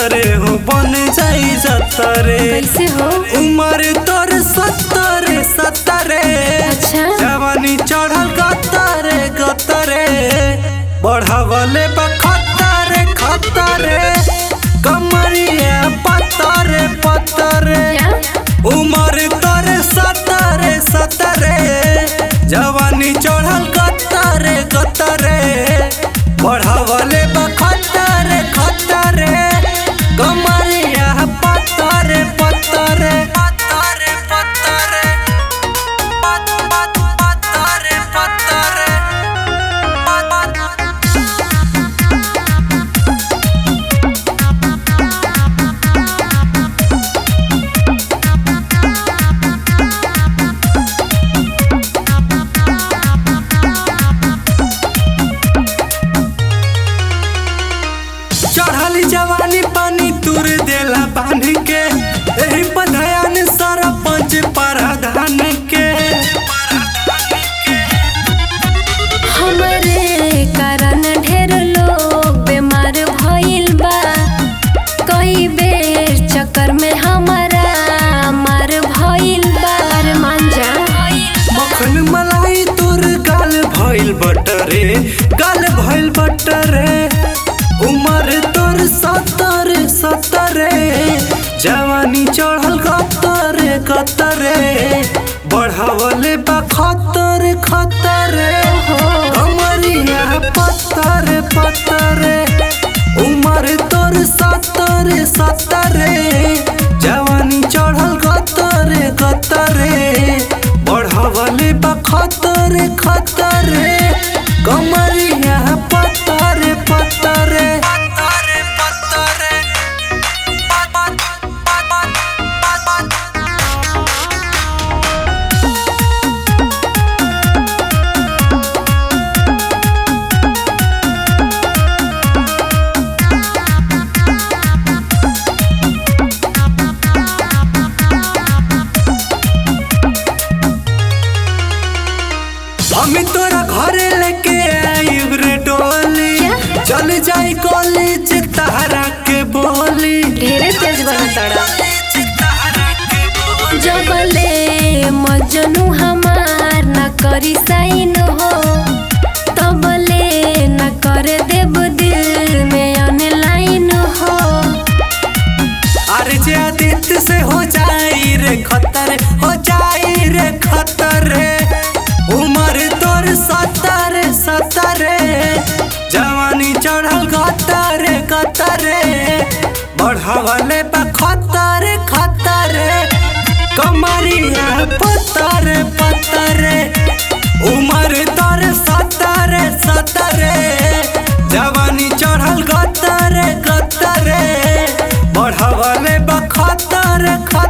खतरे हो बन जाई जतरे कैसे हो उमर तोर सत्तरे सत्तरे अच्छा जवानी चढ़ल गतरे गतरे बढ़ावले बा खतरे खतरे कमरिया पतरे पतरे क्या उमर तोरे सतरे सतरे जवानी चढ़ल गतरे गतरे बढ़ावले बा खतरे खतरे कमरिया पतरे पतरे पतरे पतरे पत पत पतरे पतरे चढ़ल जवानी पानी तुर देला बांध के एही पधयान सरपंच प्रधान के हमरे कारण ढेर लोग बीमार भइल बा कई बेर चक्कर में हमारा मार भइल बा अरे मान जा मखन मलाई तुर गाल भइल बटरे गाल भइल बटरे उमर तोर सतरे सतरे जवानी चढ़ल कतरे कतरे बढ़ावले बा खतरे खतरे कमरिया पतरे पतरे उमर तोर सतरे सतरे जवानी चढ़ल कतरे कतरे बढ़ावले बा खतरे खतरे कमरिया पतरे पतरे पतरे पतरे हम तोरा घरे लेके आइब रे डोली क्या? चल जाई कॉलेज तारा के बोली ढेरे तेज बना तड़ा तारा के बोली। जबले मजनू हमार न करी साइन हो तबले न कर देब दिल में अनलाइन हो अरे जे आदित्य से हो जाई रे खतर हो जाई रे खतर उमर तोर सतरे सतरे जवानी चढ़ल गतरे गतरे बढ़ावले बा खतरे खतरे कमरिया पतरे पतरे उमर तोर सतरे सतरे जवानी चढ़ल गतरे गतरे बढ़ावले बा खतरे खतरे